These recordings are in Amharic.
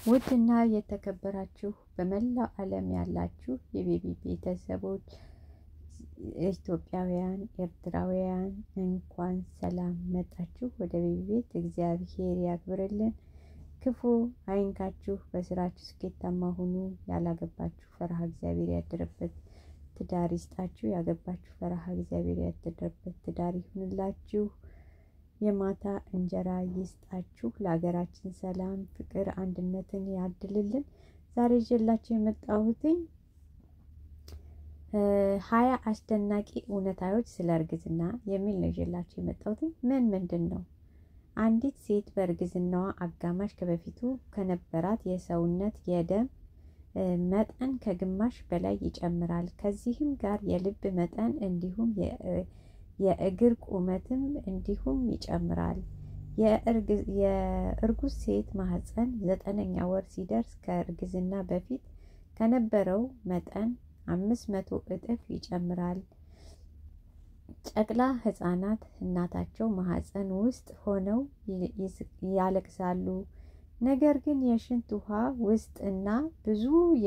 ውድና የተከበራችሁ በመላው ዓለም ያላችሁ የቤቢ ቤተሰቦች ኢትዮጵያውያን፣ ኤርትራውያን እንኳን ሰላም መጣችሁ ወደ ቤቢ ቤት። እግዚአብሔር ያክብርልን፣ ክፉ አይንካችሁ፣ በስራችሁ ስኬታማ ሁኑ። ያላገባችሁ ፈረሃ እግዚአብሔር ያደረበት ትዳር ይስጣችሁ። ያገባችሁ ፈረሃ እግዚአብሔር ያደረበት ትዳር ይሁንላችሁ። የማታ እንጀራ ይስጣችሁ። ለሀገራችን ሰላም፣ ፍቅር፣ አንድነትን ያድልልን። ዛሬ ይዤላችሁ የመጣሁትኝ ሀያ አስደናቂ እውነታዎች ስለ እርግዝና የሚል ነው ይዤላችሁ የመጣሁትኝ። ምን ምንድን ነው? አንዲት ሴት በእርግዝናዋ አጋማሽ ከበፊቱ ከነበራት የሰውነት የደም መጠን ከግማሽ በላይ ይጨምራል። ከዚህም ጋር የልብ መጠን እንዲሁም የእግር ቁመትም እንዲሁም ይጨምራል። የእርጉዝ ሴት ማህፀን ዘጠነኛ ወር ሲደርስ ከእርግዝና በፊት ከነበረው መጠን አምስት መቶ እጥፍ ይጨምራል። ጨቅላ ህጻናት እናታቸው ማህፀን ውስጥ ሆነው ያለቅሳሉ። ነገር ግን የሽንት ውሃ ውስጥ እና ብዙ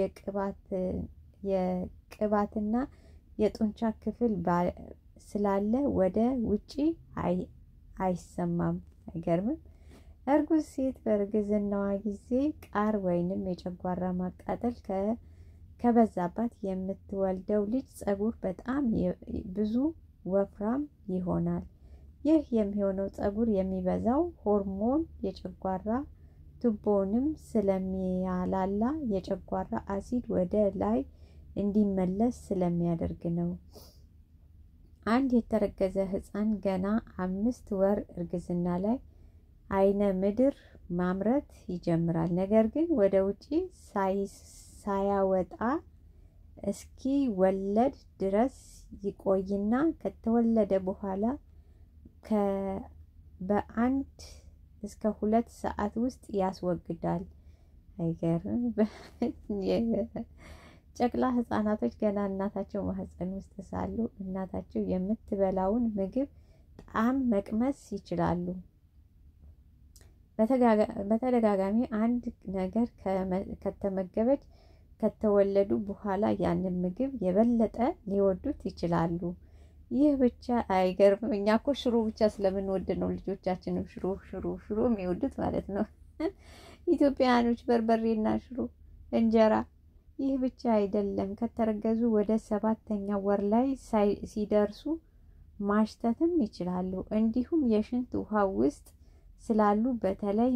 የቅባትና የጡንቻ ክፍል ስላለ ወደ ውጪ አይሰማም። አይገርምም? እርጉዝ ሴት በእርግዝናዋ ጊዜ ቃር ወይንም የጨጓራ ማቃጠል ከበዛባት የምትወልደው ልጅ ጸጉር በጣም ብዙ ወፍራም ይሆናል። ይህ የሚሆነው ጸጉር የሚበዛው ሆርሞን የጨጓራ ቱቦንም ስለሚያላላ የጨጓራ አሲድ ወደ ላይ እንዲመለስ ስለሚያደርግ ነው። አንድ የተረገዘ ህፃን ገና አምስት ወር እርግዝና ላይ አይነ ምድር ማምረት ይጀምራል። ነገር ግን ወደ ውጪ ሳያወጣ እስኪ ወለድ ድረስ ይቆይና ከተወለደ በኋላ በአንድ እስከ ሁለት ሰዓት ውስጥ ያስወግዳል። አይገርም? ጨቅላ ህጻናቶች ገና እናታቸው ማህፀን ውስጥ ሳሉ እናታቸው የምትበላውን ምግብ ጣዕም መቅመስ ይችላሉ። በተደጋጋሚ አንድ ነገር ከተመገበች ከተወለዱ በኋላ ያንን ምግብ የበለጠ ሊወዱት ይችላሉ። ይህ ብቻ አይገርምም? እኛ እኮ ሽሮ ብቻ ስለምንወድ ነው ልጆቻችንም ሽሮ ሽሮ ሽሮ የሚወዱት ማለት ነው። ኢትዮጵያውያኖች በርበሬና ሽሮ፣ እንጀራ ይህ ብቻ አይደለም። ከተረገዙ ወደ ሰባተኛ ወር ላይ ሲደርሱ ማሽተትም ይችላሉ። እንዲሁም የሽንት ውሃ ውስጥ ስላሉ በተለይ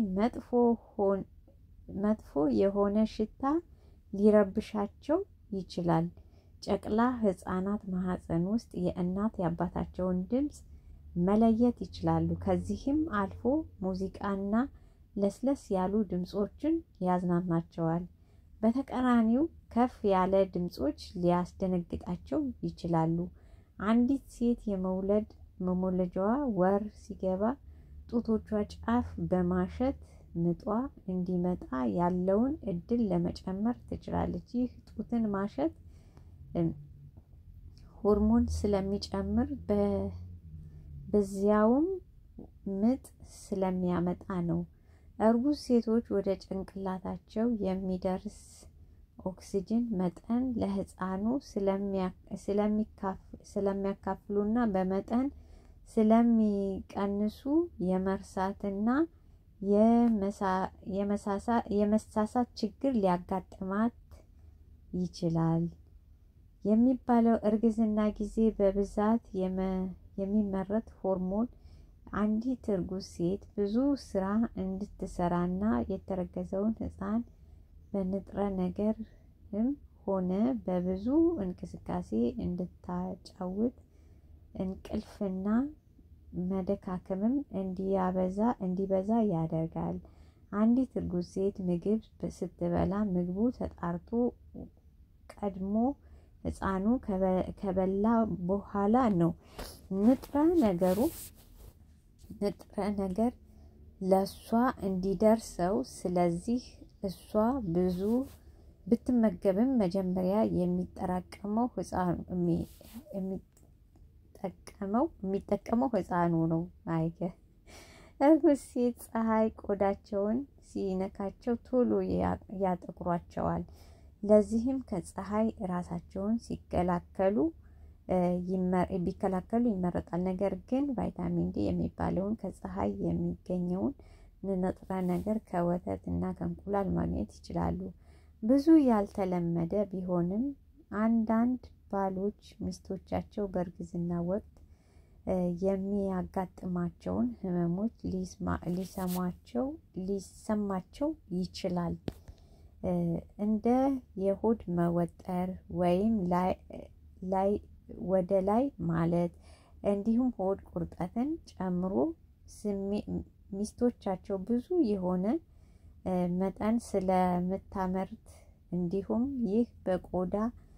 መጥፎ የሆነ ሽታ ሊረብሻቸው ይችላል። ጨቅላ ህጻናት ማህፀን ውስጥ የእናት የአባታቸውን ድምፅ መለየት ይችላሉ። ከዚህም አልፎ ሙዚቃና ለስለስ ያሉ ድምፆችን ያዝናናቸዋል። በተቃራኒው ከፍ ያለ ድምፆች ሊያስደነግጣቸው ይችላሉ። አንዲት ሴት የመውለድ መሞለጃዋ ወር ሲገባ ጡቶቿ ጫፍ በማሸት ምጧ እንዲመጣ ያለውን እድል ለመጨመር ትችላለች። ይህ ጡትን ማሸት ሆርሞን ስለሚጨምር በዚያውም ምጥ ስለሚያመጣ ነው። እርጉዝ ሴቶች ወደ ጭንቅላታቸው የሚደርስ ኦክሲጅን መጠን ለህፃኑ ስለሚያካፍሉና በመጠን ስለሚቀንሱ የመርሳትና የመሳሳት ችግር ሊያጋጥማት ይችላል የሚባለው እርግዝና ጊዜ በብዛት የሚመረት ሆርሞን አንዲት እርጉዝ ሴት ብዙ ስራ እንድትሰራና የተረገዘውን ህፃን በንጥረ ነገርም ሆነ በብዙ እንቅስቃሴ እንድታጫውት እንቅልፍና መደካከምም እንዲያበዛ እንዲበዛ ያደርጋል። አንዲት እርጉዝ ሴት ምግብ ስትበላ ምግቡ ተጣርቶ ቀድሞ ህፃኑ ከበላ በኋላ ነው ንጥረ ነገሩ ንጥረ ነገር ለእሷ እንዲደርሰው። ስለዚህ እሷ ብዙ ብትመገብም መጀመሪያ የሚጠራቀመው ህፃኑ የሚጠቀመው የሚጠቀመው ህፃኑ ነው። አይገ እርጉዝ ሴት ፀሐይ ቆዳቸውን ሲነካቸው ቶሎ ያጠቁሯቸዋል። ለዚህም ከፀሐይ ራሳቸውን ሲከላከሉ ቢከላከሉ ይመረጣል። ነገር ግን ቫይታሚን ዲ የሚባለውን ከፀሐይ የሚገኘውን ንጥረ ነገር ከወተት እና ከእንቁላል ማግኘት ይችላሉ። ብዙ ያልተለመደ ቢሆንም አንዳንድ ባሎች ሚስቶቻቸው በእርግዝና ወቅት የሚያጋጥማቸውን ህመሞች ሊሰማቸው ሊሰማቸው ይችላል። እንደ የሆድ መወጠር ወይም ላይ ወደ ላይ ማለት እንዲሁም ሆድ ቁርጠትን ጨምሮ ሚስቶቻቸው ብዙ የሆነ መጠን ስለምታመርት እንዲሁም ይህ በቆዳ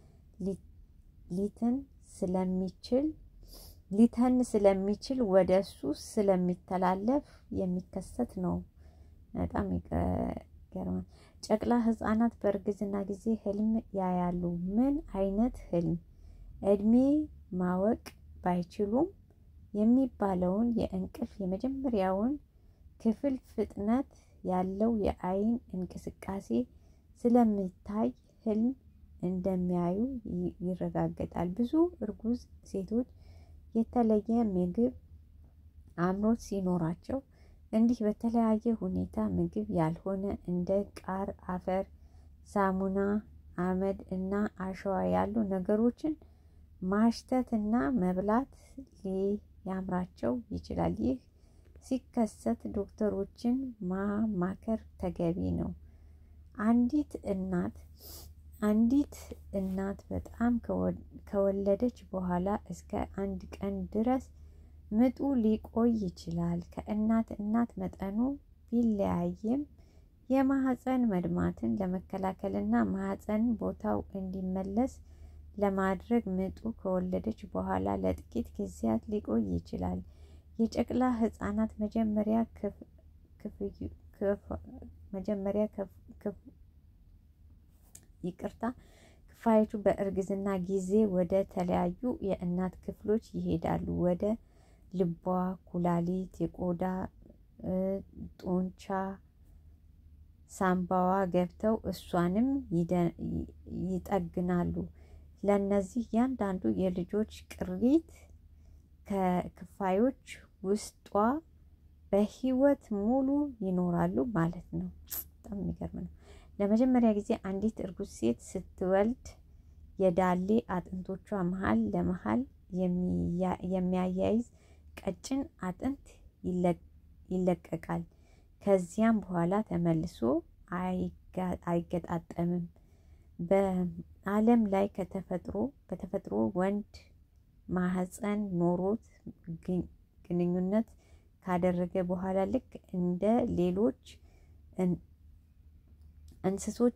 ሊትን ስለሚችል ሊተን ስለሚችል ወደ እሱ ስለሚተላለፍ የሚከሰት ነው። በጣም ይገርማል። ጨቅላ ህጻናት በእርግዝና ጊዜ ህልም ያያሉ። ምን አይነት ህልም? እድሜ ማወቅ ባይችሉም የሚባለውን የእንቅልፍ የመጀመሪያውን ክፍል ፍጥነት ያለው የአይን እንቅስቃሴ ስለሚታይ ህልም እንደሚያዩ ይረጋገጣል። ብዙ እርጉዝ ሴቶች የተለየ ምግብ አምሮት ሲኖራቸው እንዲህ በተለያየ ሁኔታ ምግብ ያልሆነ እንደ ቃር፣ አፈር፣ ሳሙና፣ አመድ እና አሸዋ ያሉ ነገሮችን ማሽተት እና መብላት ሊያምራቸው ይችላል። ይህ ሲከሰት ዶክተሮችን ማማከር ተገቢ ነው። አንዲት እናት አንዲት እናት በጣም ከወለደች በኋላ እስከ አንድ ቀን ድረስ ምጡ ሊቆይ ይችላል። ከእናት እናት መጠኑ ቢለያይም የማህፀን መድማትን ለመከላከልና ማህፀን ቦታው እንዲመለስ ለማድረግ ምጡ ከወለደች በኋላ ለጥቂት ጊዜያት ሊቆይ ይችላል። የጨቅላ ህጻናት መጀመሪያ መጀመሪያ ይቅርታ ክፋዮቹ በእርግዝና ጊዜ ወደ ተለያዩ የእናት ክፍሎች ይሄዳሉ። ወደ ልቧ፣ ኩላሊት፣ የቆዳ ጡንቻ፣ ሳምባዋ ገብተው እሷንም ይጠግናሉ። ለእነዚህ እያንዳንዱ የልጆች ቅሪት ከክፋዮች ውስጧ በህይወት ሙሉ ይኖራሉ ማለት ነው። በጣም የሚገርም ነው። ለመጀመሪያ ጊዜ አንዲት እርጉዝ ሴት ስትወልድ የዳሌ አጥንቶቿ መሀል ለመሀል የሚያያይዝ ቀጭን አጥንት ይለቀቃል። ከዚያም በኋላ ተመልሶ አይገጣጠምም። በዓለም ላይ ከተፈጥሮ በተፈጥሮ ወንድ ማህፀን ኖሮት ግንኙነት ካደረገ በኋላ ልክ እንደ ሌሎች እንስሶች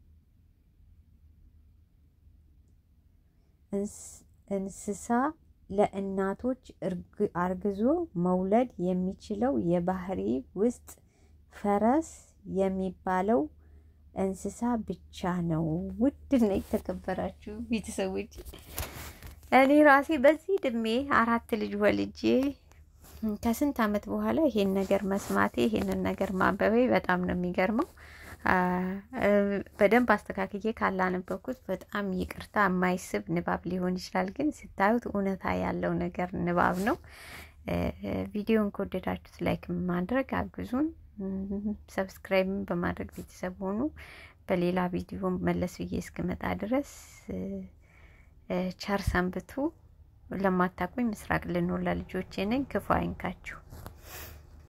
እንስሳ ለእናቶች አርግዞ መውለድ የሚችለው የባህሪ ውስጥ ፈረስ የሚባለው እንስሳ ብቻ ነው። ውድና የተከበራችሁ ቤተሰቦች እኔ ራሴ በዚህ እድሜ አራት ልጅ ወልጄ ከስንት ዓመት በኋላ ይሄን ነገር መስማቴ ይሄንን ነገር ማንበቤ በጣም ነው የሚገርመው። በደንብ አስተካክዬ ካላነበብኩት በጣም ይቅርታ፣ የማይስብ ንባብ ሊሆን ይችላል። ግን ስታዩት እውነታ ያለው ነገር ንባብ ነው። ቪዲዮን ከወደዳችሁት ላይክ ማድረግ አግዙን። ሰብስክራይብን በማድረግ ቤተሰብ ሆኑ። በሌላ ቪዲዮ መለስ ብዬ እስክመጣ ድረስ ቸር ሰንብቱ። ለማታውቁኝ ምስራቅ ልኖር ለልጆቼ ነኝ። ክፉ አይንካችሁ።